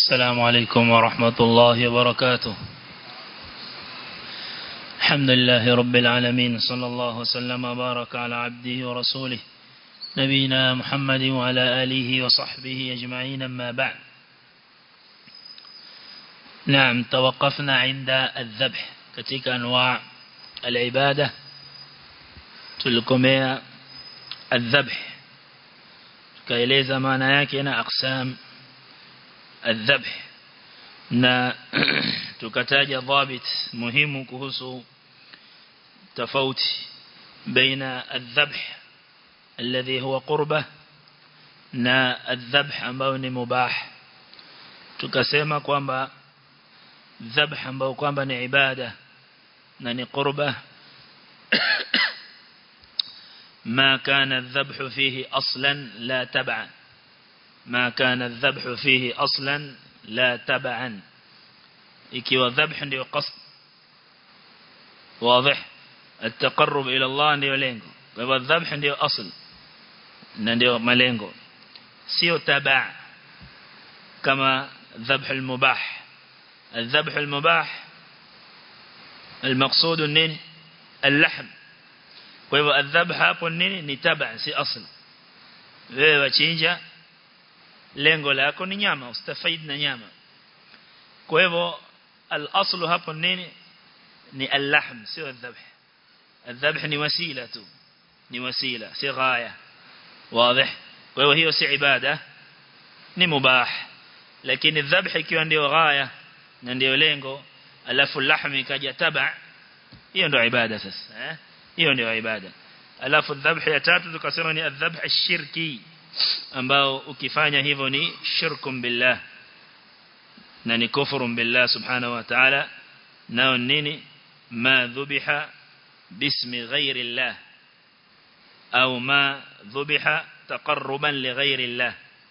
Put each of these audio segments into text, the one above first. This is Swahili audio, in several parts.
السلام عليكم ورحمة الله وبركاته الحمد لله رب العالمين صلى الله وسلم وبارك على عبده ورسوله نبينا محمد وعلى آله وصحبه أجمعين أما بعد نعم توقفنا عند الذبح كتك أنواع العبادة تلكمية الذبح kaeleza maana yake na aqsam الذبح na tukataja dhabit muhimu kuhusu tofauti baina الذبح الذي هو قربة na الذبح ambao ni mubah tukasema kwamba dhabh ambao kwamba ni ibada na ni qurba ما كان الذبح فيه أصلا لا تبعا ما كان الذبح فيه أصلا لا تبعا ikiwa dhabh ndio qasd واضح التقرب الى الله ndio lengo kwa hivyo dhabh ndio asl na ndio malengo sio tabaa kama dhabh al-mubah الذبح المباح المقصود nini اللحم kwa hivyo adhabh hapo nini ni taba si asl wewe wachinja lengo lako ni nyama ustafaid na nyama kwa hivyo al-aslu hapo nini ni al-lahm sio adhabh adhabh ni wasila tu ni wasila si ghaya wazi kwa hivyo hiyo si ibada ni mubah lakini dhabh ikiwa ndio ghaya na ndio lengo alafu lahmi kaja taba hiyo ndio ibada sasa eh hiyo ndio ibada alafu dhabh ya tatu tukasema ni adhabh ashirki ambao ukifanya hivyo ni shirkum billah na ni kufuru billah subhanahu wa ta'ala nao nini ma dhubiha bismi ghairi Allah au ma dhubiha taqarruban li ghairi Allah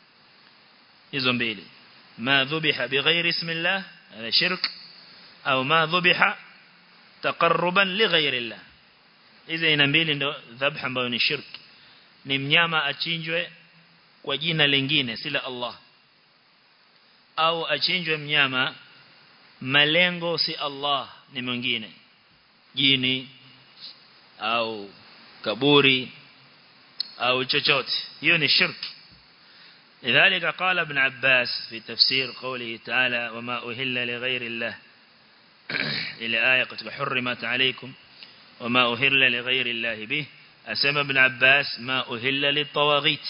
hizo mbili ma dhubiha bighairi ismi Allah hada shirk au ma dhubiha taqarruban li ghairi Allah hizi aina mbili ndio dhabh ambayo ni shirk ni mnyama achinjwe kwa jina lingine si la Allah au achinjwe mnyama malengo si Allah ni mwingine jini au kaburi au chochote hiyo ni shirk لذلك قال ابن عباس في تفسير قوله تعالى وما أهل لغير الله إلى آية قد حرمت عليكم وما أهل لغير الله به أسمى ابن عباس ما أهل للطواغيت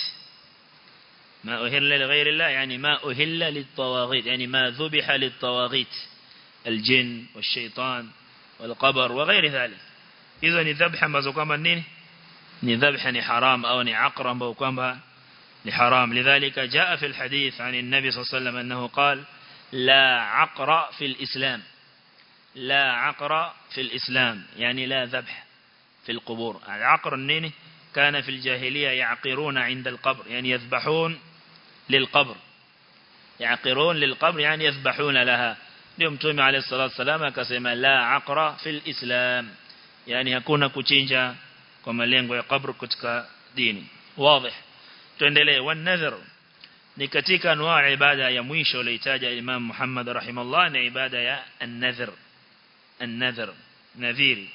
ما أهل لغير الله يعني ما أهل للطواغيت يعني ما ذبح للطواغيت الجن والشيطان والقبر وغير ذلك إذا نذبح ما زكما نين نذبح حرام أو نعقرم أو كما لحرام لذلك جاء في الحديث عن النبي صلى الله عليه وسلم أنه قال لا عقر في الإسلام لا عقر في الإسلام يعني لا ذبح في القبور العقر النيني كان في الجاهلية يعقرون عند القبر يعني يذبحون للقبر يعقرون للقبر يعني يذبحون لها اليوم تومي عليه الصلاة والسلام كسيما لا عقر في الإسلام يعني يكون كتنجا كما لينغو قبر كتك ديني واضح tuendelee wanadhar ni katika anwaa ibada ya mwisho aliyotaja Imam Muhammad rahimahullah ni ibada ya an-nadhr an-nadhr nadhiri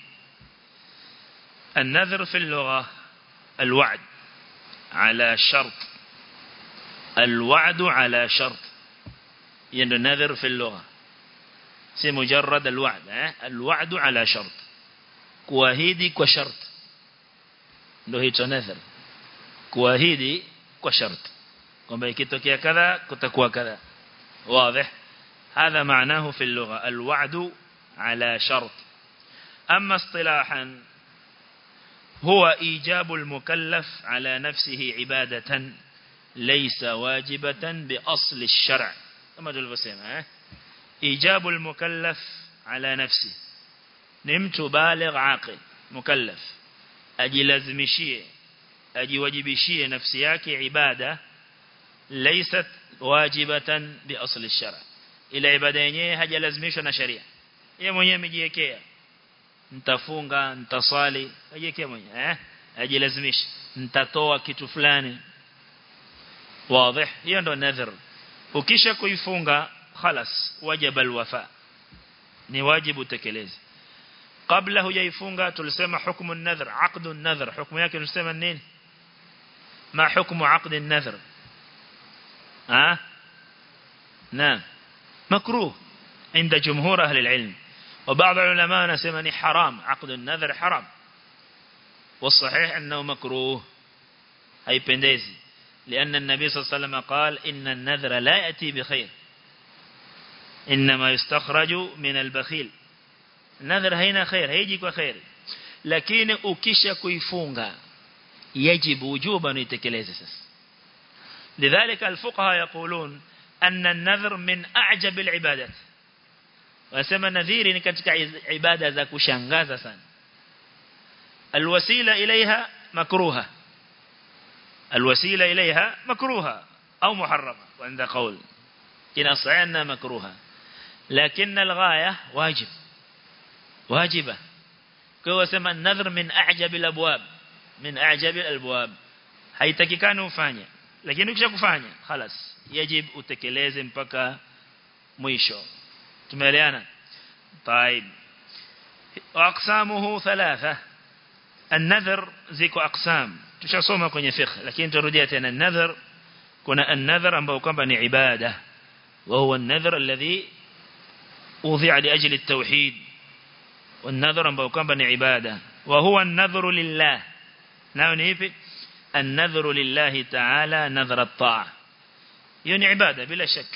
النذر في اللغة الوعد على شرط الوعد على شرط يعني النذر في اللغة سي مجرد الوعد الوعد على شرط kuahidi kwa shart ndio hicho nadhar kuahidi kwa shart kwamba ikitokea kadha kutakuwa kadha wazi هذا معناه في اللغة الوعد على شرط أما اصطلاحا هو إيجاب المكلف على نفسه عبادة ليس واجبة بأصل الشرع كما تقول بسيما إيجاب المكلف على نفسه نمت بالغ عاقل مكلف أجلزمشيه ajiwajibishie nafsi yake ibada laysat wajibatan bi asli shara ila ibada yenyewe hajalazimishwa na sharia yeye mwenyewe amejiwekea nitafunga nitaswali ajiwekea mwenyewe eh ajilazimisha nitatoa kitu fulani wazi hiyo ndo nadhir ukisha kuifunga khalas wajaba alwafa ni wajibu tekeleze kabla hujaifunga tulisema hukumu an-nadhr aqdu an-nadhr hukumu yake tulisema nini ma hukumu aqdi an-nadhr ah نعم مكروه عند جمهور أهل العلم وبعض العلماء نسمني حرام عقد النذر حرام والصحيح أنه مكروه أي بندزي لأن النبي صلى الله عليه وسلم قال إن النذر لا يأتي بخير إنما يستخرج من البخيل النذر هنا خير هيجيك وخير لكن أكيش كيفونغا يجب وجوبا يتكليز لذلك الفقهاء يقولون أن النذر من أعجب العبادات wasema nadhiri ni katika ibada za kushangaza sana alwasila ilaiha makruha alwasila ilaiha makruha au muharrama wanda qaul ina sahihna makruha lakin alghaya wajib wajiba kwa wasema nadhr min a'jab alabwab min a'jab alabwab haitakikani ufanye lakini ukishakufanya خلاص yajib utekeleze mpaka mwisho tumeeleana طيب اقسامه ثلاثه النذر ziko aqsam tushasoma kwenye fiqh lakini turudia tena النذر kuna النذر ambao kwamba ni ibada وهو النذر الذي وضع لاجل التوحيد والنذر ambao kwamba ni ibada وهو النذر لله nao ni ipi النذر لله تعالى نذر الطاعه hiyo ni ibada bila shaka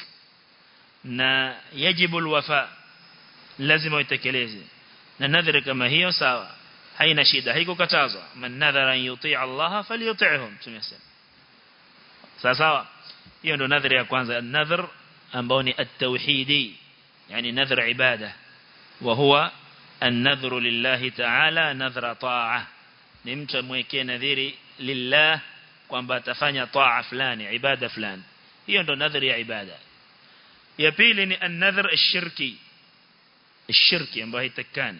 na yajibu alwafa lazima uitekeleze na nadhiri kama hiyo sawa haina shida haikukatazwa man nadhara an yuti' Allah falyuti'hum tumesema sawa sawa hiyo ndo nadhiri ya kwanza nadhr ambao ni at-tauhidi yani nadhr ibada wa huwa an-nadhru lillahi ta'ala nadhra ta'a ni mtu amwekee nadhiri lillah kwamba atafanya taa fulani ibada fulani hiyo ndo nadhiri ya ibada ya pili ni an-nadhr ash-shirki ash-shirki ambayo haitakani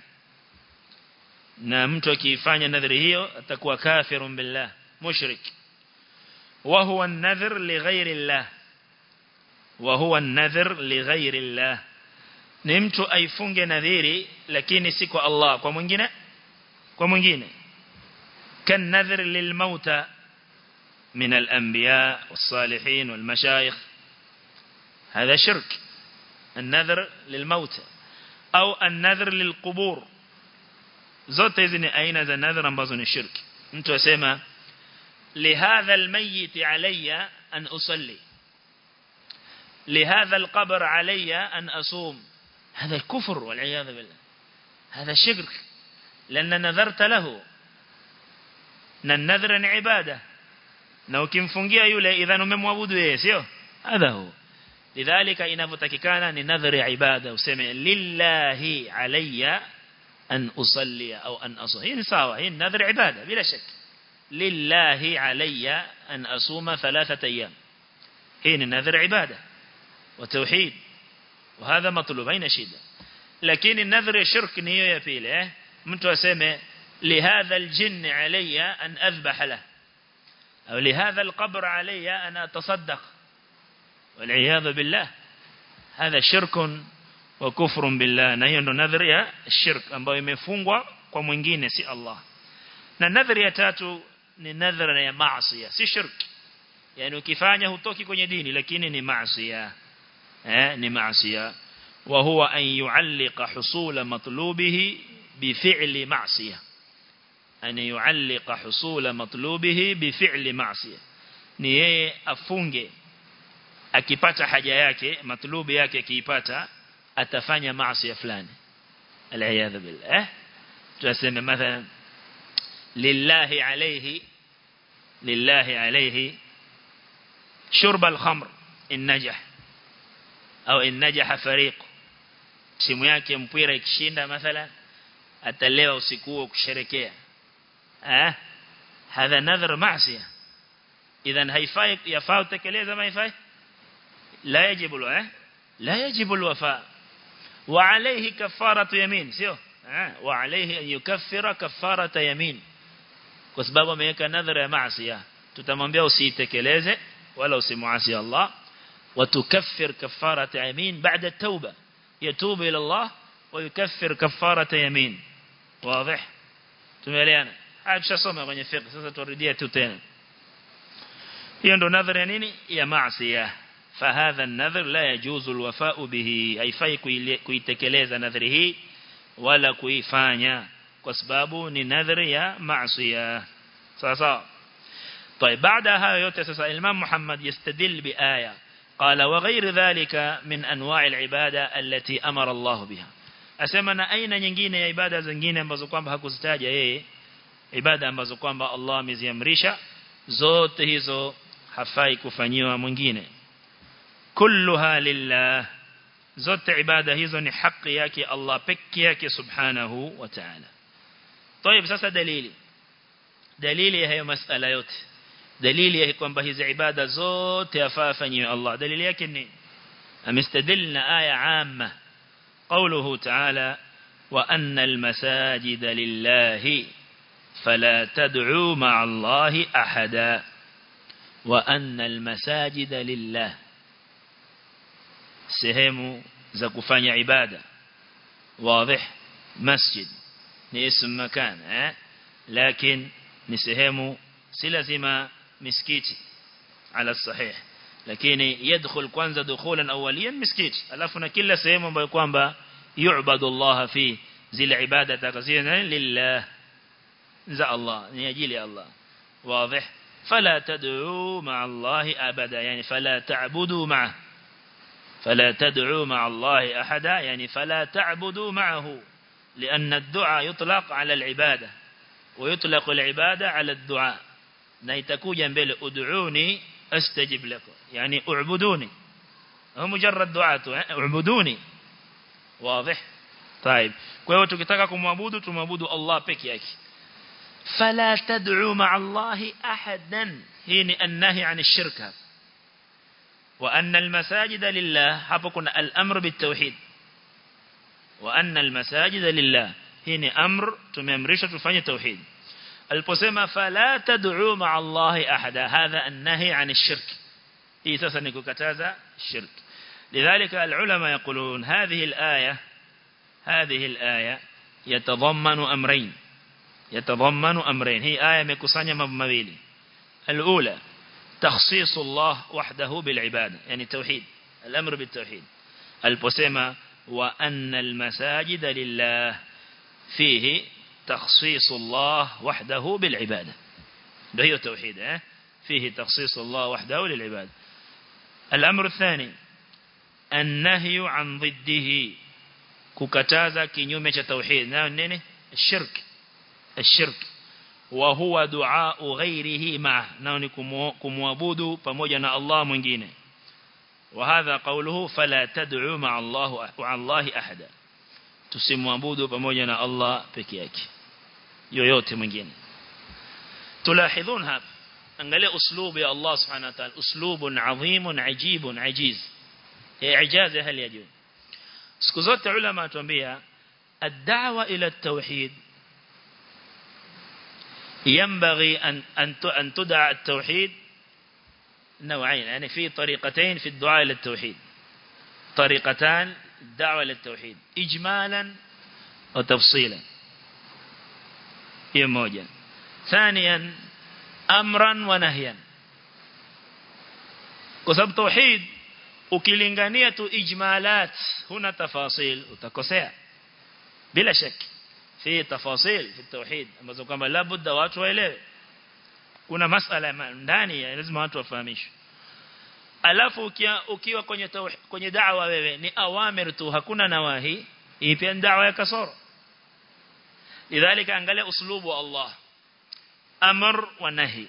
na mtu akifanya nadhiri hiyo atakuwa kafirun billah mushrik wa huwa an-nadhr li ghayri Allah wa huwa an-nadhr li ghayri Allah ni mtu aifunge nadhiri lakini si kwa Allah kwa mwingine kwa mwingine kan nadhr lil mauta من الأنبياء والصالحين والمشايخ هذا شرك النذر للموت أو النذر للقبور zote hizi ni aina za nadhara ambazo ni shirki mtu asema lihadha almayyit alayya an usalli lihadha alqabr alayya an asum هذا كفر والعياذ بالله هذا شرك لأن نذرت له النذر عباده na ukimfungia yule idhan umemwabudu yeye sio hadha hu lidhalika inavyotakikana ni nadhari ya ibada useme lillahi alayya an usalli au an asum hii ni sawa hii nadhari ibada bila shaka lillahi alayya an asuma thalathata ayyam hii ni nadhari ibada wa tauhid وهذا مطلوب haina shida lakini nadhari shirk ni hiyo ya pili eh mtu aseme lihadha aljinn alayya an adhbah lahu أو لهذا القبر علي أن أتصدق والعياذ بالله هذا شرك وكفر بالله na hiyo ndo nadhari ya shirk ambayo imefungwa kwa mwingine si Allah na nadhari ya tatu ni nadhari ya maasi si shirk yani ukifanya hutoki kwenye dini lakini ni maasi eh ni maasi wa huwa an yu'alliqa husula matlubihi bi fi'li ma'siyah أن يعلق حصول مطلوبه بفعل معصية ni yeye afunge akipata haja yake matlubi yake akiipata atafanya maasi fulani aliyadha billah eh tunasema mathalan lillahi alayhi lillahi alayhi shurb al-khamr in najah au in najah fariq simu yake mpira ikishinda mathalan atalewa usiku huo kusherekea eh hadha nadhar maasiya idhan haifai yafaa utekeleza maifai la yajibu eh la yajibu alwafa wa alayhi kafaratu yamin sio eh wa alayhi an yukaffira kafarata yamin kwa sababu ameweka nadhara ya maasiya tutamwambia usitekeleze wala usimuasi Allah وتكفر كفارة يمين بعد التوبة يتوب إلى الله ويكفر كفارة يمين واضح tumeeleana haya tushasoma kwenye fiqh sasa turudia tu tena hiyo ndo nadhari ya nini ya maasiya fahadha an-nadhr la yajuzu al-wafa'u bihi haifai kuitekeleza nadhari hii wala kuifanya kwa sababu ni nadhari ya maasiya sawa sawa طيب بعد هذا yote sasa Imam Muhammad yastadil bi aya qala wa ghayr dhalika min anwa' al-ibada allati amara Allah biha asema na aina nyingine ya ibada zingine ambazo kwamba hakuzitaja yeye ibada ambazo kwamba Allah ameziamrisha zote hizo hafai kufanyiwa mwingine kulluha lillah zote ibada hizo ni haki yake Allah pekee yake subhanahu wa ta'ala طيب sasa dalili dalili ya hayo masala yote dalili ya kwamba hizi ibada zote yafaa afanyiwe Allah dalili yake ni amestadilna aya amma قوله تعالى وأن المساجد لله فلا تدعوا مع الله أحدا وأن المساجد لله sehemu za kufanya ibada wazi masjid ni ism makan eh lakini ni sehemu si lazima misikiti ala sahih lakini yadkhul kwanza dukhulan awwaliyan misikiti alafu na kila sehemu ambayo kwamba yu'badu Allah fi zile ibada takazina lillah za Allah ni ajili ya Allah wazi فلا تدعوا مع الله أبدا يعني فلا تعبدوا معه فلا تدعوا مع الله أحدا يعني فلا تعبدوا معه لأن الدعاء يطلق على العبادة ويطلق العبادة على الدعاء نيتكوجا بل ادعوني استجب لكم يعني اعبدوني هو مجرد دعاء اعبدوني واضح طيب kwa hiyo tukitaka kumwabudu tumwabudu Allah peke yake fala tad'u ma'a Allah ahadan hii ni annahi 'an ash-shirka wa anna al-masajida lillah hapo kuna al-amr bit-tauhid wa anna al-masajida lillah hii ni amr tumeamrishwa tufanye tauhid aliposema fala tad'u ma'a Allah ahada hadha an-nahy 'an ash-shirk hii sasa ni kukataza shirk لذلك العلماء يقولون هذه الآية هذه الآية يتضمن أمرين يتضمن أمرين هي آية مكسانية مبمبيلي الأولى تخصيص الله وحده بالعبادة يعني توحيد الأمر بالتوحيد البسيمة وأن المساجد لله فيه تخصيص الله وحده بالعبادة ده هي التوحيد اه؟ فيه تخصيص الله وحده للعبادة الأمر الثاني النهي عن ضده ككتازا كنيومة توحيد نيني الشرك الشرك وهو دعاء غيره معه نوني كموابود فموجنا الله mwingine وهذا قوله فلا تدعوا مع الله مع الله أحدا tusimwabudu pamoja na Allah peke yake yoyote mwingine tulahidhun hapa angalia uslubu ya Allah subhanahu wa ta'ala uslubun adhimun ajibun ajiz ijaza hali ya juu siku zote ulama atuambia ad-da'wa ila at-tauhid ينبغي أن أن أن تدعى التوحيد نوعين يعني في طريقتين في الدعاء إلى التوحيد طريقتان الدعوة للتوحيد إجمالا وتفصيلا هي موجة ثانيا أمرا ونهيا كسب توحيد ukilingania tu ijmalat huna tafasil utakosea bila shaki fi tafasil fi tauhid ambazo kwamba labda watu waelewe kuna masala ndani lazima watu wafahamishwe alafu ukiwa, ukiwa kwenye tauhid, kwenye da'wa wewe ni awamir tu hakuna nawahi hii pia da'wa ya kasoro lidhalika angalia uslubu wa Allah amr wa nahi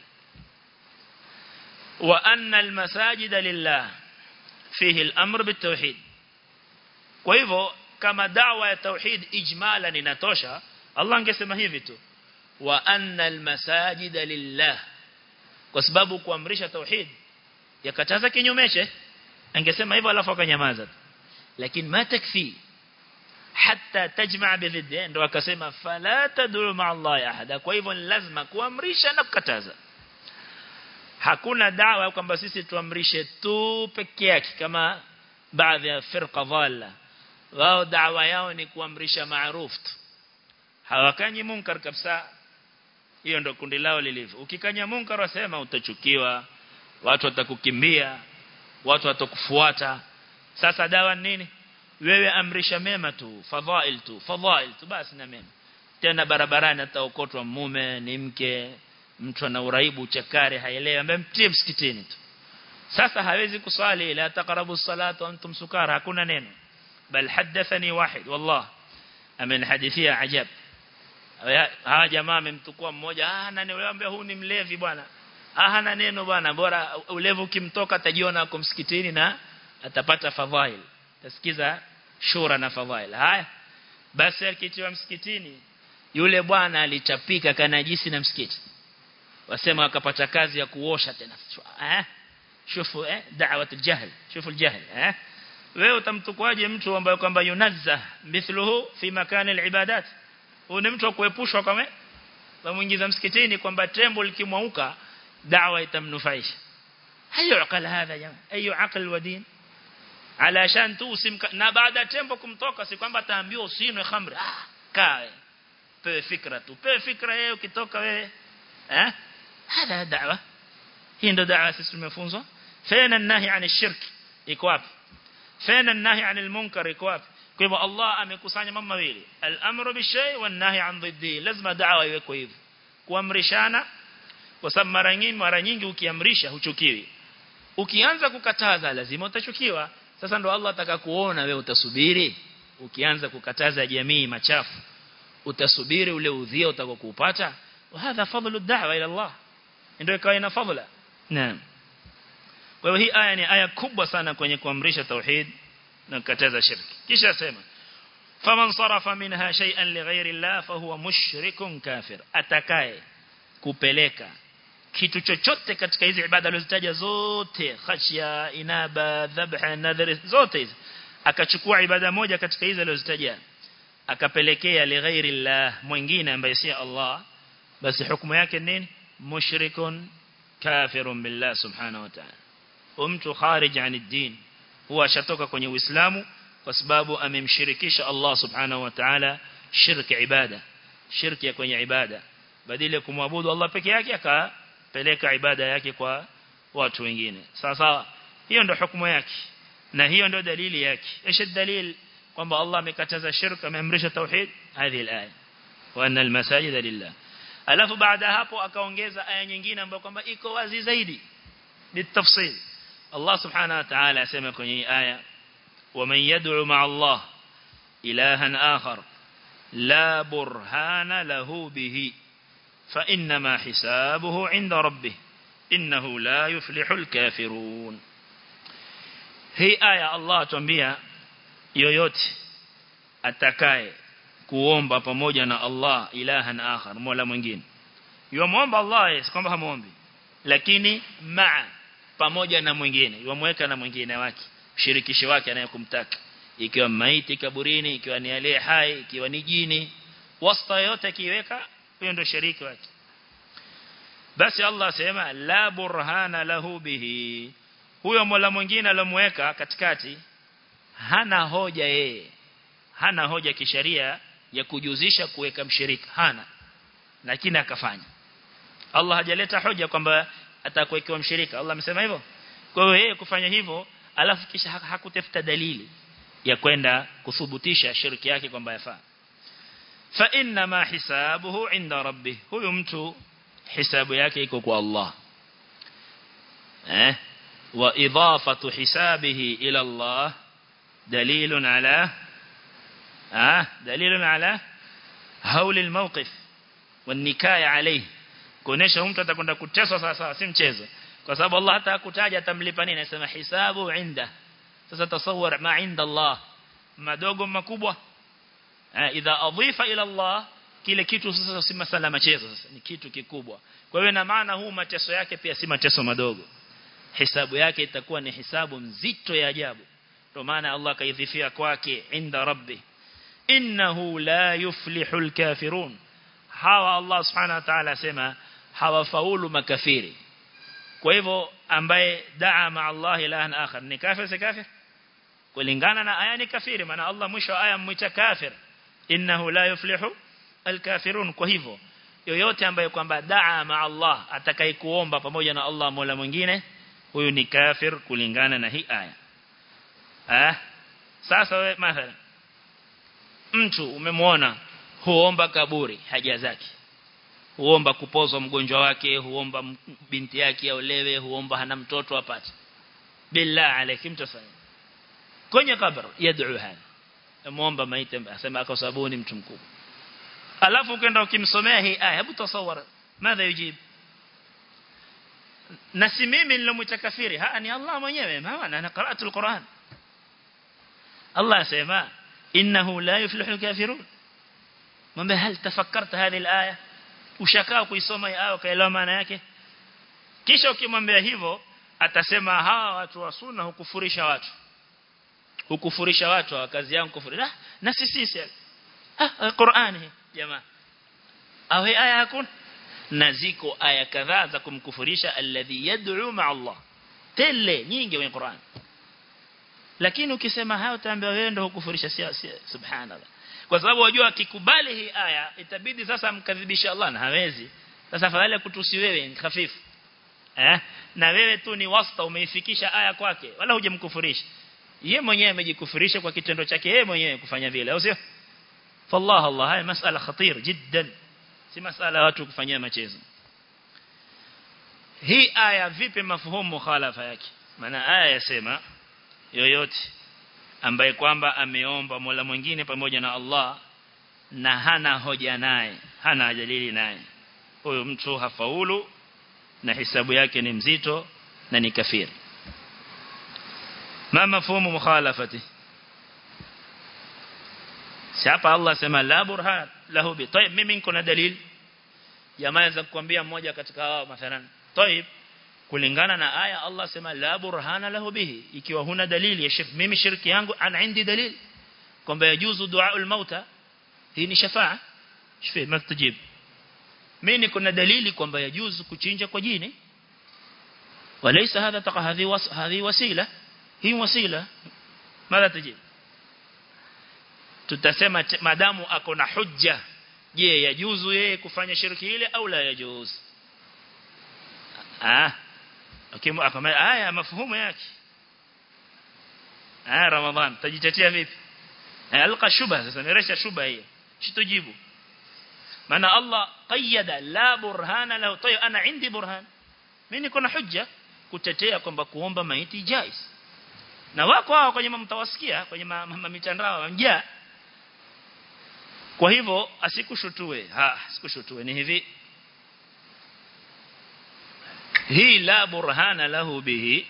wa anna almasajida lillah fihi al-amr bitawhid kwa hivyo kama da'wa ya tauhid ijmalan inatosha Allah angesema hivi tu wa anna almasajida lillah kwa sababu kuamrisha tauhid yakataza kinyumeche angesema hivyo alafu akanyamaza lakini ma takfi hatta tajma' bidhid ndo akasema fala tad'u ma'a Allah ahada kwa hivyo lazima kuamrisha na kukataza hakuna dawa kwamba sisi tuamrishe tu peke yake kama baadhi ya firqa dhalla wao dawa yao ni kuamrisha maarufu tu hawakanyi munkar kabisa hiyo ndo kundi lao lilivyo ukikanya munkar wasema utachukiwa watu watakukimbia watu watakufuata sasa dawa nini wewe amrisha mema tu fadhail tu fadhail tu basi na mema tena barabarani ataokotwa mume ni mke mtu ana uraibu chakari haelewi ambaye mtie msikitini tu sasa hawezi kuswali la taqrabu salata antum sukara hakuna neno bal hadathani wahid wallah amenihadithia ajab hawa jamaa amemtukua mmoja ah nani wewe huu ni mlevi bwana ah hana neno bwana bora ulevu ukimtoka atajiona ako msikitini na atapata fadhail tasikiza shura na fadhail haya basi akitiwa msikitini yule bwana alichapika kanajisi na msikiti wasema akapata kazi ya kuosha tena eh shufu eh da'wat al-jahl shufu al-jahl eh wewe utamtukuaje mtu ambaye kwamba yunazza mithluhu fi makani al-ibadat huyu ni mtu kuepushwa kama wamuingiza msikitini kwamba tembo likimwauka da'wa itamnufaisha hayo akala hadha jamaa ayo aql wa din alashan tu usimka na baada tembo kumtoka si kwamba ataambiwa usinwe khamri ah kae pewe fikra tu pewe fikra yeye ukitoka wewe eh hada da'wa hii ndo da'wa sisi tumefunzwa fena nahi ani shirk iko wapi fena nahi ani almunkar iko wapi kwa hivyo Allah amekusanya mambo mawili al-amru bishay wa nahi an dhiddi lazima da'wa iwekwe hivyo kuamrishana kwa sababu mara nyingi mara nyingi ukiamrisha huchukiwi ukianza kukataza lazima utachukiwa sasa ndo Allah ataka kuona wewe utasubiri ukianza kukataza jamii machafu utasubiri ule udhia utakokupata وهذا فضل الدعوة إلى الله ndio ikawa ina fadhila naam kwa hiyo hii aya ni aya kubwa sana kwenye kuamrisha tauhid na kukataza shirki kisha sema faman sarafa minha shay'an lighairi Allah fahuwa mushrikun kafir atakaye kupeleka kitu chochote katika hizi ibada alizitaja zote khashya inaba dhabha nadhar zote hizi akachukua ibada moja katika hizi alizitaja akapelekea lighairi Allah mwingine ambaye si Allah basi hukumu yake nini mushrikun kafirun billah subhanahu wa ta'ala mtu kharij an ad-din huwa ashatoka kwenye uislamu kwa sababu amemshirikisha Allah subhanahu wa ta'ala shirki ibada shirki ya kwenye ibada badala kumwabudu Allah peke yake akapeleka ibada yake kwa watu wengine sawa sawa hiyo ndio hukumu yake na hiyo ndio dalili yake ايش dalil kwamba Allah amekataza shirka ameamrisha tauhid hadhi alaya wa anna almasajida lillah alafu baada hapo akaongeza aya nyingine ambayo kwamba iko wazi zaidi bitafsil Allah subhanahu wa ta'ala asema kwenye aya ومن يدعو مع الله إلها آخر لا برهان له به فإنما حسابه عند ربه إنه لا يفلح الكافرون هي آية الله تنبيها yoyote atakaye kuomba pamoja na Allah ilahan akhar mola mwingine yomwomba Allah si kwamba hamuombi lakini maa pamoja na mwingine yomweka na mwingine wake mshirikishi wake anayekumtaka ikiwa maiti kaburini ikiwa ni aliye hai ikiwa ni jini wasta yote kiweka huyo ndio shiriki wake basi Allah sema la burhana lahu bihi huyo mola mwingine alomweka katikati hana hoja yeye hana hoja kisheria ya kujuzisha kuweka mshirika hana lakini akafanya Allah hajaleta hoja kwamba atakuwekewa mshirika Allah amesema hivyo kwa hiyo yeye kufanya hivyo alafu kisha hakutafuta dalili ya kwenda kuthubutisha shirki yake kwamba yafaa fa inna ma hisabuhu inda rabbih huyu mtu hisabu yake iko kwa Allah eh wa idafatu hisabihi ila Allah دليل على آه دليل على هول الموقف والنكاية عليه kuonesha mtu atakwenda kuteswa sawa sawa si mchezo kwa sababu Allah hata akutaja atamlipa nini anasema hisabu inda sasa tasawwar ma inda Allah madogo makubwa idha adhifa ila Allah kile kitu sasa si masala machezo sasa ni kitu kikubwa kwa hiyo na maana huu mateso yake pia si mateso madogo hisabu yake itakuwa ni hisabu mzito ya ajabu ndio maana Allah kaidhifia kwake inda rabbi innahu la yuflihul kafirun hawa Allah subhanahu wa ta'ala sema hawafaulu makafiri kwa hivyo ambaye daa ma Allah ilahan akhar ni kafir si kafir kulingana na aya ni kafiri maana Allah mwisho aya mwita kafir innahu la yuflihu alkafirun kwa hivyo yoyote ambaye kwamba daa ma Allah atakayekuomba pamoja na Allah mola mwingine huyu ni kafir kulingana na hii aya ah sasa wewe mathalan mtu umemwona huomba kaburi haja zake huomba kupozwa mgonjwa wake huomba binti yake aolewe huomba hana mtoto apate billah alaykum tafanya kwenye kaburi yad'u hana muomba maiti asema kwa sababu ni mtu mkubwa alafu ukaenda ukimsomea hii aya hebu tasawara madha yujib na si mimi nilomuita kafiri haa ni Allah mwenyewe maana ana qara'atu alquran Allah asema innahu la yuflihu alkafirun mwambie hal tafakkarta hadhi alaya ushakaa kuisoma hii aya ukaelewa maana yake kisha ukimwambia hivyo atasema hawa watu wa sunna hukufurisha watu hukufurisha watu kazi yangu kufuri na, na sisi sisi ah Qur'ani jamaa au aya hakuna na ziko aya kadhaa za kumkufurisha alladhi yad'u ma'a Allah tele nyingi kwenye Qur'an lakini ukisema hayo utaambiwa wewe ndio hukufurisha si subhanallah kwa sababu wajua akikubali hii aya itabidi sasa amkadhibisha Allah na hawezi sasa fadhali kutusi wewe ni hafifu eh na wewe tu ni wasta umeifikisha aya kwake wala hujamkufurisha yeye mwenyewe amejikufurisha kwa kitendo chake yeye mwenyewe kufanya vile au sio fallah Allah haya masala khatir jiddan si masala watu kufanyia machezo hii aya vipi mafuhumu mukhalafa yake maana aya yasema yoyote ambaye kwamba ameomba Mola mwingine pamoja na Allah na hana hoja naye hana dalili naye huyo mtu hafaulu na hisabu yake ni mzito na ni kafiri ma mafhumu mukhalafati si hapa Allah sema la burhan lahu bi tayib mimi niko na dalili jamaa za kukwambia mmoja katika hao mathalan tayib kulingana na aya Allah sema la burhana lahu bihi ikiwa huna dalili ya shirk mimi shirki yangu ana indi dalili kwamba yajuzu duaul mauta hii ni shafaa shifi mastajib mimi niko na dalili kwamba yajuzu kuchinja kwa jini وليس هذا تقى هذه وس... هذه وسيله hii wasila mara tajib tutasema madamu ako na hujja je yajuzu yeye kufanya shirki ile au la yajuz ah okay akama aya mafuhumu yake ah ramadhan tajitetea vipi alqa shubha sasa niresha shubha hiyo shitujibu maana Allah qayyada la burhana lahu tayo ana indi burhan mimi niko na hujja kutetea kwamba kuomba maiti jais na wako hao kwenye mtawasikia kwenye mitandao wamjaa kwa hivyo asikushutue ha asikushutue ni hivi hii la burhana lahu bihi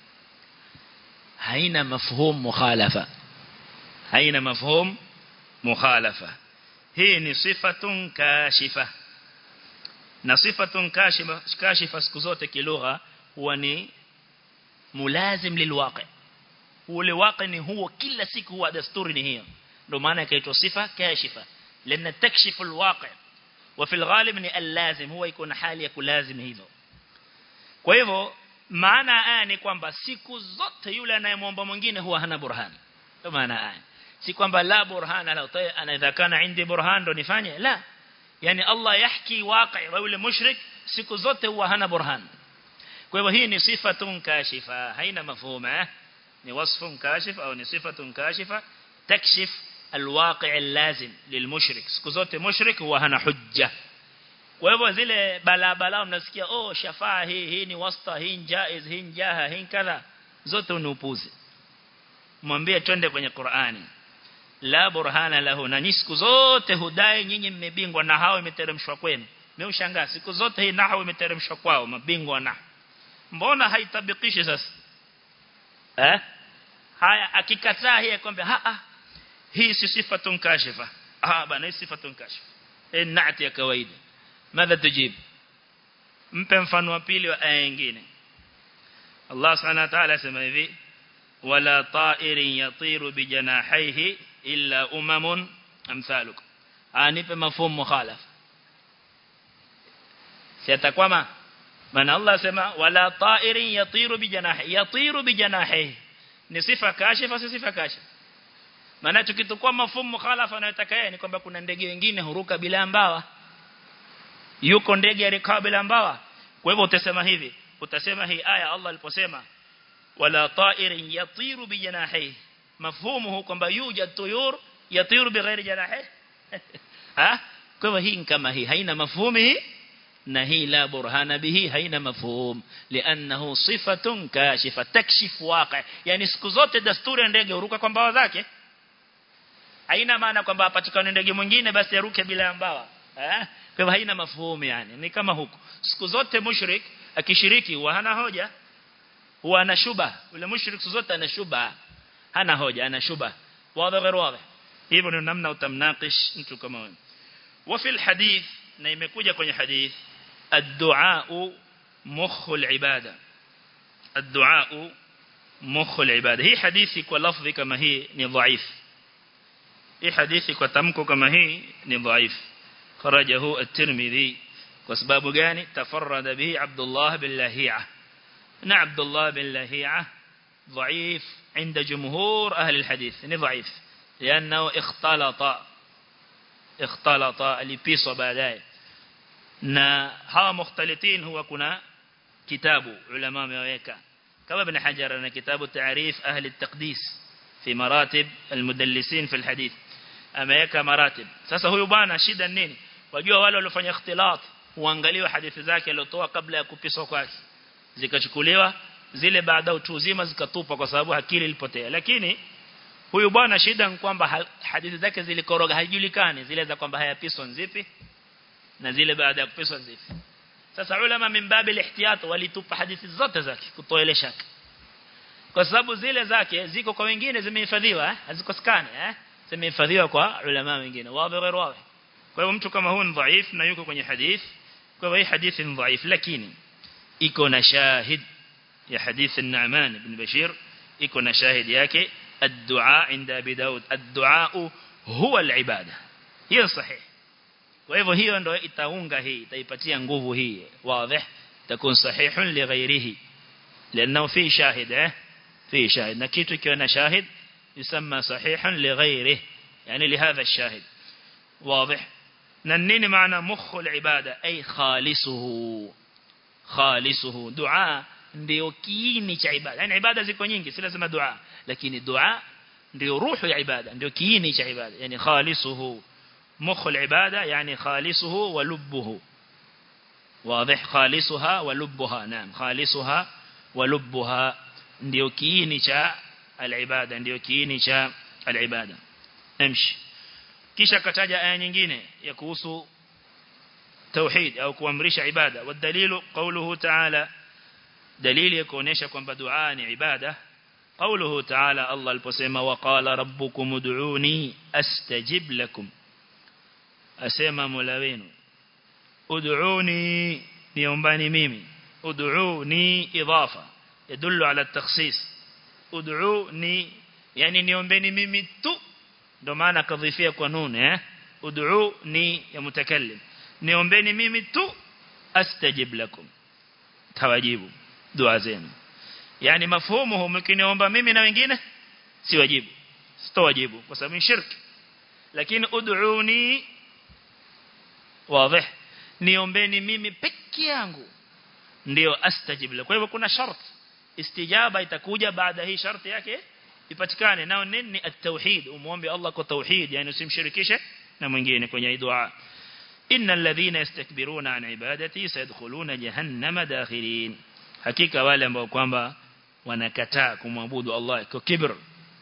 haina mafhum mukhalafa haina mafhum mukhalafa hii ni sifatun kashifa na sifatun kashifa kashifa siku zote kilugha huwa ni mulazim lilwaqi ule waqi ni huo kila siku huwa desturi ni hiyo ndio maana ikaitwa sifa kashifa lana takshifu alwaqi wa fil ghalib ni allazim huwa iko na hali ya kulazim hivyo kwa hivyo maana aya ni kwamba siku zote yule anayemwomba mwingine huwa hana burhan ndio maana aya si kwamba la burhana la anaweza kana indi burhan ndo nifanye la yani Allah yahki waqi wa yule mushrik siku zote huwa hana burhan kwa hivyo hii ni sifatun kashifa haina mafhuma ni wasfun kashif au ni sifatun kashifa takshif alwaqi' allazim lilmushrik siku zote mushrik huwa hana hujja kwa hivyo zile bala bala mnasikia oh shafaa hii hii ni wasta hii jaiz hii jaha hii kadha zote ni upuzi mwambie twende kwenye Qur'ani la burhana lahu na siku zote hudai nyinyi mmebingwa na hao imeteremshwa kwenu mimi ushangaa siku zote hii nahwu imeteremshwa kwao mabingwa na mbona haitabikishi sasa eh haya akikataa hii kwamba ha ah hii si sifatun kashifa ah bana hii sifatun kashifa hii naati ya kawaida madha tujib mpe mfano wa pili wa aya nyingine Allah subhanahu wa ta'ala sema hivi wala ta'irin yatiru bijanahaihi illa umamun amthalukum anipe mafhumu mukhalaf si atakwama maana Allah asema wala ta'irin yatiru bijanahi yatiru bijanahi ni sifa kashifa si sifa kashifa maana tukitukua mafumu mukhalafa anayotaka yeye ni kwamba kuna ndege wengine huruka bila mbawa yuko ndege alikaa bila mbawa kwa hivyo utasema hivi utasema hii aya Allah aliposema wala ta'irin yatiru bijanahi mafhumu kwamba yujad tuyur yatiru bighairi janahi ha kwa hivyo hii kama hii haina mafhumu hii na hii la burhana bihi haina mafhum lianahu sifatun kashifa takshif waqi yani siku zote dasturi ndege huruka kwa mbawa zake haina maana kwamba apatikane ndege mwingine basi aruke bila mbawa eh kwa hivyo haina mafhumu yani ni kama huko siku zote mushrik akishiriki huwa hana hoja huwa ana shuba ule mushrik siku zote ana shuba hana hoja ana shuba wazi غير واضح hivyo ndio namna utamnakish mtu kama wewe wa fil hadith na imekuja kwenye hadith الدعاء مخ العبادة الدعاء مخ العبادة هي حديثي kwa lafzi kama hii ni dhaif hii hadithi kwa tamko kama hii ni dhaif kharajahu at-Tirmidhi kwa sababu gani tafarrada bihi Abdullah bin Lahi'a na Abdullah bin Lahi'a ضعيف عند جمهور أهل الحديث ni ضعيف لأنه اختلط اختلط alipiswa baadaye na hawa mukhtalitin huwa kuna kitabu ulama wameweka kama ibn Hajar na kitabu taarif ahli at-taqdis fi maratib al-mudallisin fi al-hadith ameweka maratib sasa huyu bwana shida nini wajua wale waliofanya ikhtilat huangaliwa hadithi zake alizotoa kabla ya kupiswa kwake zikachukuliwa zile baada utu uzima zikatupwa kwa sababu akili ilipotea lakini huyu bwana shida ni kwamba hadithi zake zilikoroga haijulikani zile za kwamba hayapiswa nzipi na zile baada ya kupiswa zipi sasa ulama mimbabi ihtiyat walitupa hadithi zote zake kutoele shaka kwa sababu zile zake ziko kwa wengine zimehifadhiwa hazikosekane eh zimehifadhiwa kwa ulama wengine wazi غير wazi kwa hiyo mtu kama huyu ni dhaif na yuko kwenye hadith kwa hiyo hii hadithi ni dhaif lakini iko na shahid ya hadith an-Nu'man ibn Bashir iko na shahid yake الدعاء عند أبي داود الدعاء هو العبادة hiyo sahihi kwa hivyo hiyo ndio itaunga hii itaipatia nguvu hii wazi takun sahihun li ghairihi لانه في شاهد eh في شاهد na kitu kiwa na shahid يسمى صحيحا لغيره يعني لهذا الشاهد واضح na nini maana mukhu al-ibada ay khalisuhu khalisuhu dua ndio kiini cha ibada yani ibada ziko nyingi si lazima dua lakini dua ndio ruhu ya ibada ndio kiini cha ibada yani khalisuhu مخ العبادة يعني خالصه ولبه واضح خالصها ولبها نعم خالصها ولبها ndio kiini cha alibada ndio kiini cha alibada amshi kisha kataja aya nyingine ya kuhusu tauhid au kuamrisha ibada wadalilu qawluhu ta'ala dalili ya kuonesha kwamba dua ni ibada qawluhu ta'ala Allah aliposema waqala rabbukum ud'uni astajib lakum asema Mola wenu ud'uni niombani mimi ud'uni idafa yadullu ala at-takhsis ud'uni yani niombeni mimi tu ndo maana kadhifia kwa nun eh ud'uni ya mutakallim niombeni mimi tu astajib lakum tawajibu dua zenu yani mafhumu mkiniomba mimi na wengine si wajibu sitowajibu kwa sababu ni shirki lakini ud'uni wazi niombeni mimi peke yangu ndio astajib la kwa hivyo kuna sharti istijaba itakuja baada hii sharti yake ipatikane nao nini at-tauhid umuombe Allah kwa tauhid yani usimshirikishe na mwingine kwenye dua innal ladhina yastakbiruna an ibadati sayadkhuluna jahannama dakhirin hakika wale ambao kwamba wanakataa kumwabudu Allah kwa kibr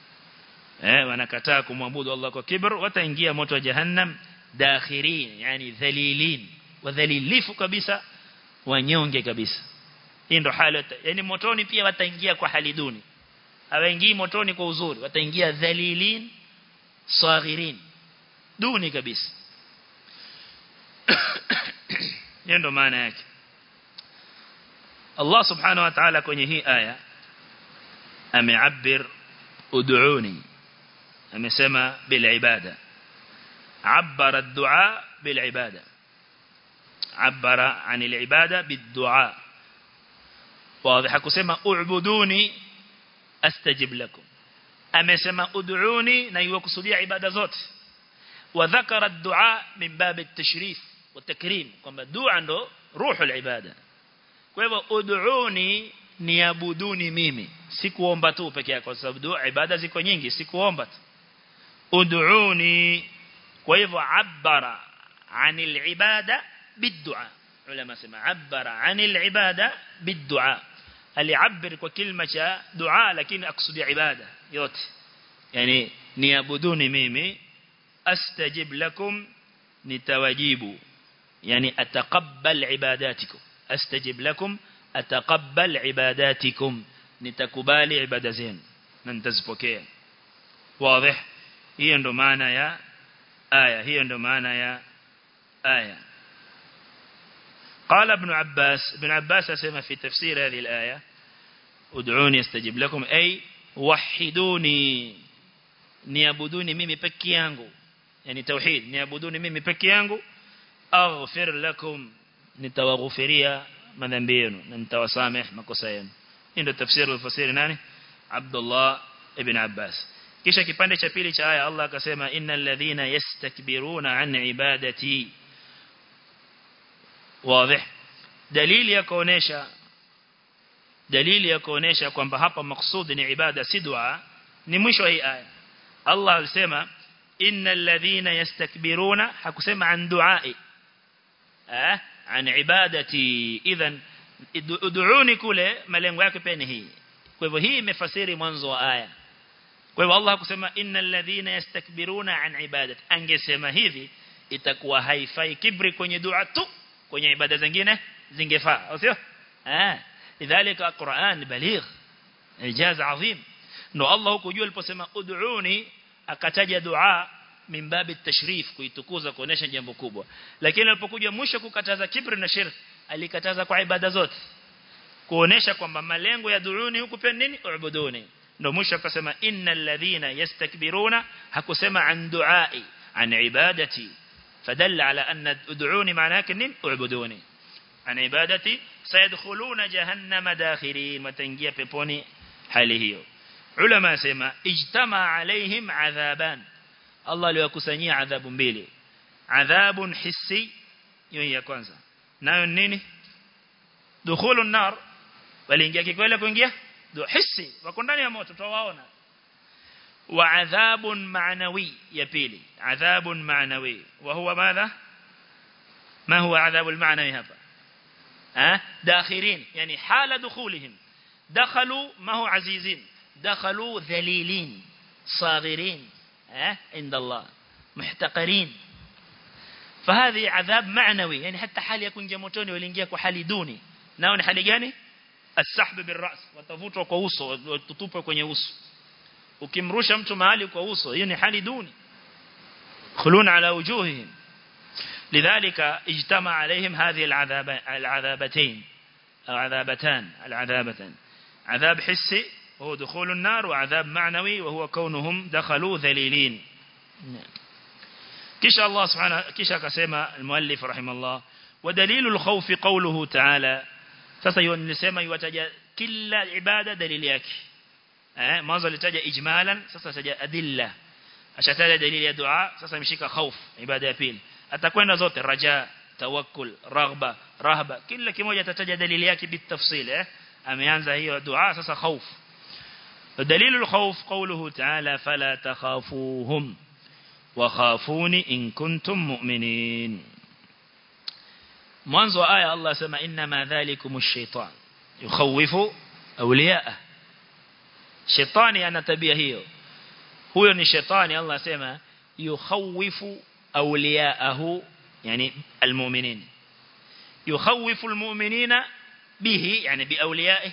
eh wanakataa kumwabudu Allah kwa kibr wataingia moto wa jahannam dakhirin yani dhalilin wadhalilifu kabisa wanyonge kabisa hii ndo hali yani motoni pia wataingia kwa hali duni hawaingii motoni kwa uzuri wataingia dhalilin saghirin duni kabisa hiyo ndo maana yake Allah subhanahu wa ta'ala kwenye hii aya ameabir ud'uni amesema bil ibada عبر الدعاء بالعبادة عبر عن العبادة بالدعاء wazi hakusema u'buduni astajib lakum amesema ud'uni na iwakusudia ibada zote wa dhakara ad-du'a min bab at-tashrif wa takrim kwamba dua ndo ruhu al-ibada kwa hivyo ud'uni niabuduni mimi si kuomba tu peke yake kwa sababu dua ibada ziko nyingi si kuomba tu ud'uni kwa hivyo abara anil ibada bid'a ulama sema abara anil ibada bid'a aliabir kwa kilima cha dua lakini akusudia ibada yote yani niabuduni mimi astajib lakum nitawajibu yani ataqabbal ibadatikum astajib lakum ataqabbal ibadatikum nitakubali ibada zenu na nitazipokea wazi hiyo ndo maana ya aya hiyo ndo maana ya aya قال ابن عباس ابن عباس اسمع في تفسير هذه الآية ادعوني استجب لكم أي وحدوني niabuduni mimi peke yangu yani tauhid niabuduni mimi peke yangu aghfir lakum nitawaghufiria madhambi yenu na nitawasameh makosa yenu hii ndio tafsiri ufasiri nani Abdullah ibn Abbas kisha kipande cha pili cha aya Allah akasema innal ladhina yastakbiruna an ibadati wazi dalili ya kuonesha dalili ya kuonesha kwamba hapa maksudi ni ibada si dua ni mwisho wa hii aya Allah alisema innal ladhina yastakbiruna hakusema an duai eh an ibadati idhan ud'uni kule malengo yake pia ni hii kwa hivyo hii imefasiri mwanzo wa aya kwa hivyo Allah hakusema innal ladhina yastakbiruna an ibadati angesema hivi itakuwa haifai kibri kwenye dua tu kwenye ibada zingine zingefaa sio eh lidhalika Qur'an baligh ijaz azim ndo Allah huko juu aliposema ud'uni akataja dua min babi tashrif kuitukuza kuonesha jambo kubwa lakini alipokuja mwisho kukataza kibri na shirk alikataza kwa ibada zote kuonesha kwamba malengo ya duuni huku pia nini ubuduni ndo mwisho akasema innal ladhina yastakbiruna hakusema an duai an ibadati فدل على أن ادعوني معناه كنين اعبدوني عن عبادتي سيدخلون جهنم داخرين وتنجي بيبوني حاله علماء سيما اجتمع عليهم عذابان الله ليكسني عذاب mbili عذاب حسي يوم ya kwanza nayo nini dukhulu an-nar waliingia kikweli kuingia do hissi wako ndani ya moto tuwaona وعذاب معنوي يبيلي عذاب معنوي وهو ماذا ما هو عذاب المعنوي هذا أه؟ داخرين يعني حال دخولهم دخلوا ما هو عزيزين دخلوا ذليلين صاغرين أه؟ عند الله محتقرين فهذه عذاب معنوي يعني حتى حال يكون جموتوني ولينجيا كحال دوني ناون حال gani السحب بالراس watavutwa kwa uso watutupwa kwenye uso ukimrusha mtu mahali kwa uso hiyo ni hali duni khulun ala wujuhihim lidhalika ijtama alaihim hadhihi al'adhab al'adhabatayn al'adhabatan al'adhabatan adhab hissi هو دخول النار وعذاب معنوي وهو كونهم دخلوا ذليلين كش الله سبحانه كش كسمة المؤلف رحمه الله ودليل الخوف قوله تعالى sasa yonnisema iwataja kila ibada dalili yake eh mwanzo alitaja ijmalan sasa ataja adilla ashataja dalili ya dua sasa imeshika khauf ibada ya pili atakwenda zote raja tawakkul raghba rahba kila kimoja atataja dalili yake bitafsil eh ameanza hiyo dua sasa khauf دليل الخوف قوله تعالى فلا تخافوهم وخافوني إن كنتم مؤمنين mwanzo wa aya Allah sema inma dhalikum ash-shaytan yukhawifu awliya'ah shetani ana tabia hiyo huyo ni shetani Allah sema yukhawifu awliya'ahu yani almu'minin yukhawifu almu'minina bihi yani biawliya'ihi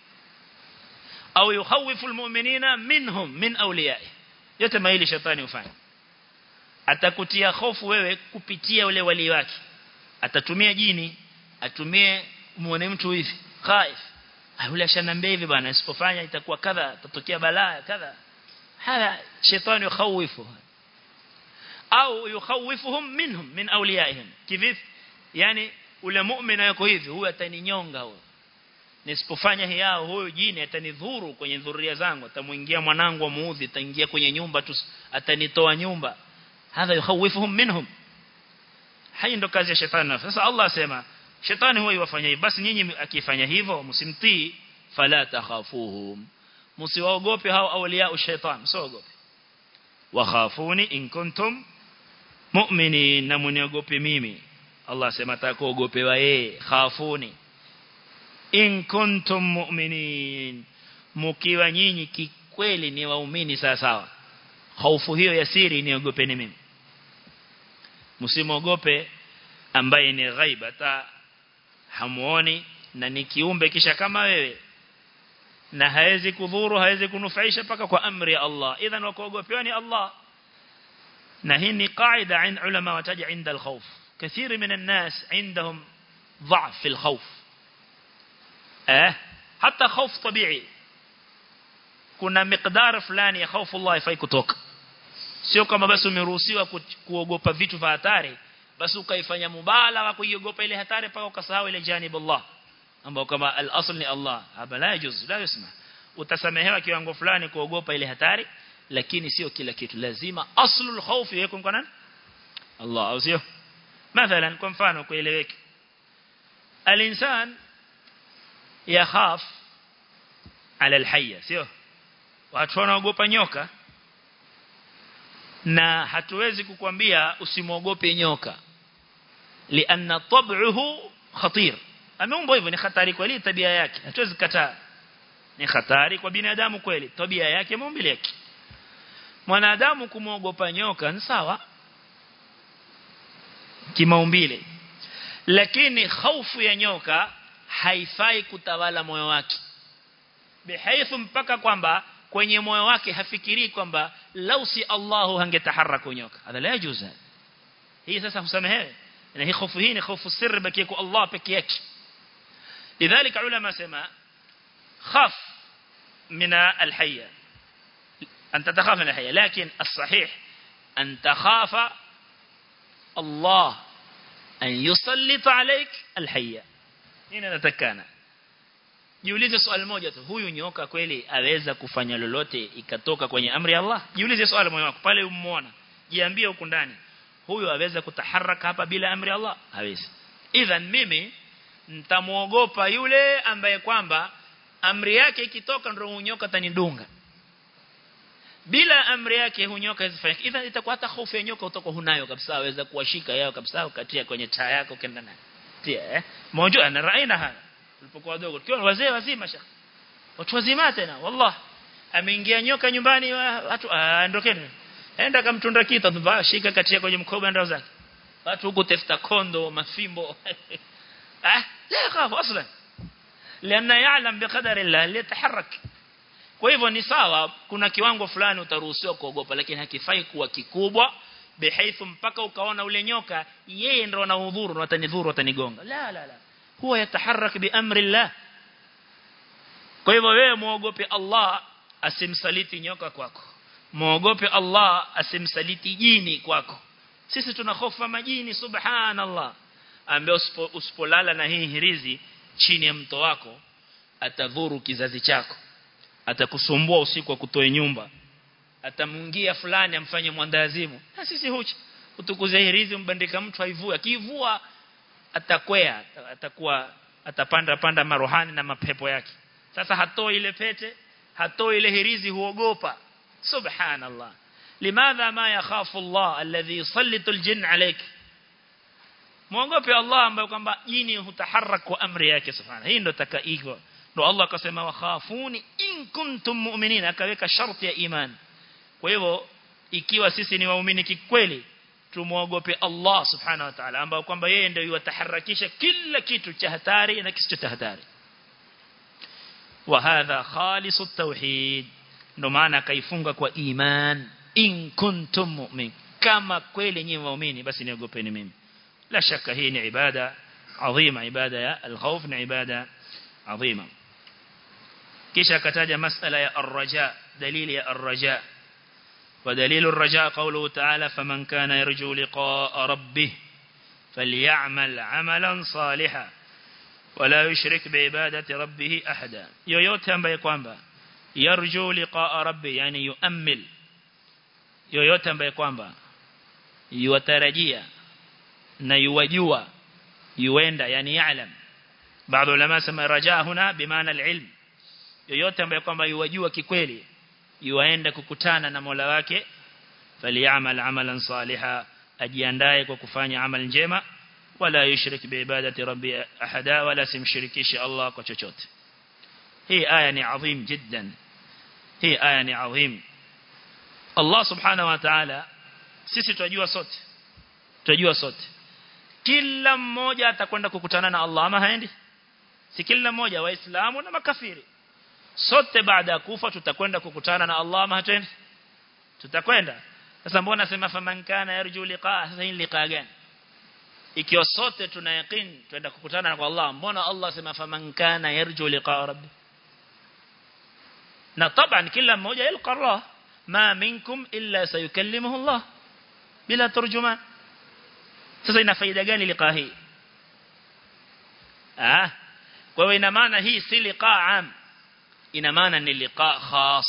au yukhawifu almu'minina minhum min awliya'ihi yote maili shetani hufanya atakutia hofu wewe kupitia ule wali wake atatumia jini atumie muone mtu hivi khaif yule ashanambia hivi bwana isipofanya itakuwa kadha tatokea balaa kadha haya shetani yukhawifu au yukhawifuhum minhum min awliyaihim kivipi yani ule muumini yuko hivi huyu ataninyonga huyo nisipofanya hiao huyu jini atanidhuru kwenye dhuria zangu atamuingia mwanangu muudhi ataingia kwenye nyumba tu atanitoa nyumba hadha yukhawifuhum minhum hai ndo kazi ya shetani sasa Allah asema shetani huwa yafanya hivi basi nyinyi akifanya hivyo msimtii fala takhafuhum msiwaogope hao awliya shaitan msiogope wakhafuni in kuntum mu'minin na muniogope mimi Allah asema atakuogopewa yeye khafuni in kuntum mu'minin mkiwa nyinyi kikweli ni waumini sawa sawa hofu hiyo ya siri niogopeni mimi msimogope ambaye ni ghaiba hata hamuoni na ni kiumbe kisha kama wewe na hawezi kudhuru hawezi kunufaisha paka kwa amri ya Allah idhan wakuogopewa ni Allah na hii ni qaida عند ulama wataja عند الخوف كثير من الناس عندهم ضعف في الخوف eh hata خوف طبيعي kuna miqdar fulani ya hofu Allah ifai kutoka sio kama basi umeruhusiwa kuogopa vitu vya hatari basi ukaifanya mubalagha kuiogopa ile hatari paka ukasahau ile janib Allah ambao kama al-asl ni Allah hapa la yajuz la yusma utasamehewa kiwango fulani kuogopa ile hatari lakini sio kila kitu lazima aslul khawf yako kwa nani Allah au sio mathalan kwa mfano kueleweke al-insan yakhaf ala al-hayya sio watu wanaogopa nyoka na hatuwezi kukwambia usimwogope nyoka lianna tab'uhu khatir ameumbwa hivyo ni hatari kweli tabia yake hatuwezi kataa ni hatari kwa binadamu kweli tabia yake maumbile yake mwanadamu kumwogopa nyoka ni sawa kimaumbile lakini hofu ya nyoka haifai kutawala moyo wake bihaithu mpaka kwamba kwenye moyo wake hafikiri kwamba lau si Allahu hangetaharaka nyoka hadha la yajuzu hii sasa husamehewe na hii hofu hii ni hofu sirri baki kwa Allah peke yake لذلك علماء سما خاف من الحية أن تتخاف من الحية لكن الصحيح أن تخاف الله أن يسلط عليك الحية هنا نتكانا Jiulize swali moja tu huyu nyoka kweli aweza kufanya lolote ikatoka kwenye amri ya Allah jiulize swali moyo wako pale umuona jiambie huko ndani huyu aweza kutaharaka hapa bila amri ya Allah hawezi idhan mimi nitamuogopa yule ambaye kwamba amri yake ikitoka ndio hunyoka tanidunga bila amri yake hunyoka isifanye idhan itakuwa hata hofu ya nyoka utakuwa hunayo kabisa aweza kuwashika yao kabisa ukatia kwenye taa yako kenda naye tia eh mmoja ana raina haya tulipokuwa wadogo tukiwa wazee wazima shaka watu wazima tena wallah ameingia nyoka nyumbani watu ondokeni enda kamtunda kita shika katia kwenye mkoba ndao zake watu huko tafuta kondo mafimbo ah la yakhafu aslan لانه يعلم بقدر الله ليتحرك kwa hivyo ni sawa kuna kiwango fulani utaruhusiwa kuogopa lakini hakifai kuwa kikubwa bihaithu mpaka ukaona ule nyoka yeye ndio anaudhuru na atanidhuru atanigonga la la la huwa yataharak biamri Allah kwa hivyo wewe muogope Allah asimsaliti nyoka kwako muogope Allah asimsaliti jini kwako sisi tuna hofu majini subhanallah ambaye usipolala na hii hirizi chini ya mto wako atadhuru kizazi chako atakusumbua usiku wa kutoe nyumba atamungia fulani amfanye mwandazimu na sisi huchi utukuze hirizi mbandika mtu haivua kivua atakwea atakuwa atapanda panda marohani na mapepo yake sasa hatoi ile pete hatoi ile hirizi huogopa subhanallah limadha ma yakhafu Allah alladhi yusallitu aljin alayk muogope Allah ambaye kwamba jini hutaharak kwa amri yake subhanahu hii ndo takaiko ndo Allah akasema wakhafuni in kuntum mu'minin akaweka sharti ya iman kwa hivyo ikiwa sisi ni waumini kikweli tumuogope Allah subhanahu wa ta'ala ambao kwamba yeye ndio yataharakisha kila kitu cha hatari na kisicho cha hatari wa hadha khalisu tauhid ndo maana kaifunga kwa iman in kuntum mu'min kama kweli nyinyi waumini basi niogopeni mimi la shaka hii ni ibada adhima ibada ya al-khawf ni ibada adhima kisha akataja masala ya ar-raja dalili ya ar-raja ودليل الرجاء قوله تعالى فمن كان يرجو لقاء ربه فليعمل عملا صالحا wala yushrik biibadati rabbih ahada yoyote ambaye kwamba yarju liqa'a rabbi yani yuammil yoyote ambaye kwamba yuwatarajia na yuwajua yuenda yani ya'lam baadhi ulama sema rajaa huna bimaana alilm yoyote ambaye kwamba yuwajua kikweli yuaenda kukutana na Mola wake falyamal amalan saliha ajiandae kwa kufanya amal njema wala yushrik biibadati rabbi ahada wala simshirikishi Allah kwa chochote hii aya ni adhim jiddan hii aya ni adhim Allah subhanahu wa ta'ala sisi tunajua sote tunajua sote kila mmoja atakwenda kukutana na Allah ama haendi si kila mmoja waislamu na makafiri sote baada ya kufa tutakwenda kukutana na Allah ama hatuendi tutakwenda sasa mbona sema faman kana yarju liqaa sasa hii liqaa gani ikiwa sote tuna yaqeen twenda kukutana na Allah mbona Allah sema faman kana yarju liqaa rabbi na taban kila mmoja yalqa Allah ma minkum illa sayukallimuhu Allah bila turjuman sasa ina faida gani liqaa hii ah kwa hiyo ina maana hii si liqaa am ina maana ni liqaa khas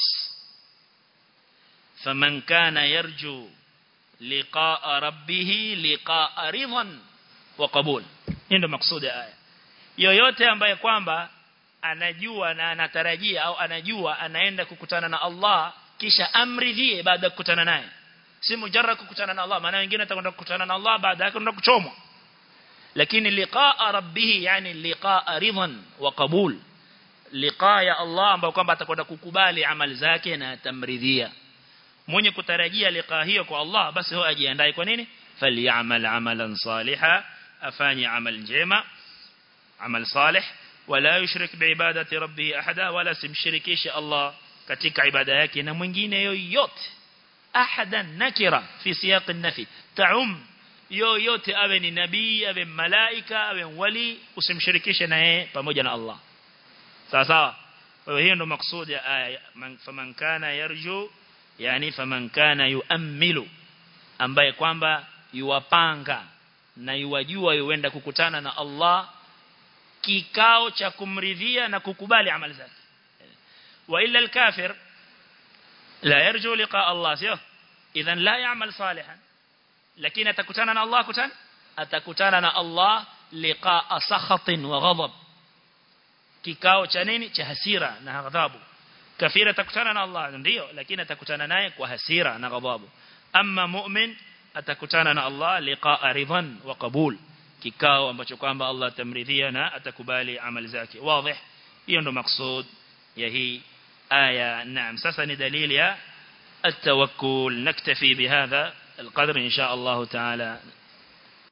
faman kana yarju liqaa rabbih liqaa ridhan wa qabul hii ndio maksudi ya aya yoyote ambaye kwamba anajua na anatarajia au anajua anaenda kukutana na Allah kisha amridhie baada ya kukutana naye si mujarrad kukutana na Allah maana wengine watakwenda kukutana na Allah baada yake kwenda kuchomwa lakini liqaa rabbih yani liqaa ridhan wa qabul liqaa ya Allah ambao kwamba atakwenda kukubali amali zake na atamridhia mwenye kutarajia liqaa hiyo kwa Allah basi huwa ajiandae kwa nini falyamal amalan saliha afanye amal njema amal salih wala yushrik biibadati rabbih ahada wala simshirikishe Allah katika ibada yake na mwingine yoyote ahadan nakira fi siyaq an-nafi ta'um yoyote awe ni nabii awe malaika awe wali usimshirikishe na yeye pamoja na Allah sawa sawa kwa hiyo ndo maksudi ya aya faman kana yarju yani faman kana yuammilu ambaye kwamba yuwapanga na yuwajua yuenda kukutana na Allah kikao cha kumridhia na kukubali amali zake wa illa al-kafir la yarju liqa Allah sio idhan la ya'mal salihan lakini atakutana na Allah kutana atakutana na Allah liqa sakhatin wa ghadab kikao cha nini cha hasira na ghadhabu kafira atakutana na Allah ndio lakini atakutana naye kwa hasira na ghadhabu amma mu'min atakutana na Allah liqaa ridhan wa qabul kikao ambacho kwamba Allah atamridhia na atakubali amali zake wazi hiyo ndo maksud ya hii aya naam sasa ni dalili ya التوكل نكتفي بهذا القدر إن شاء الله تعالى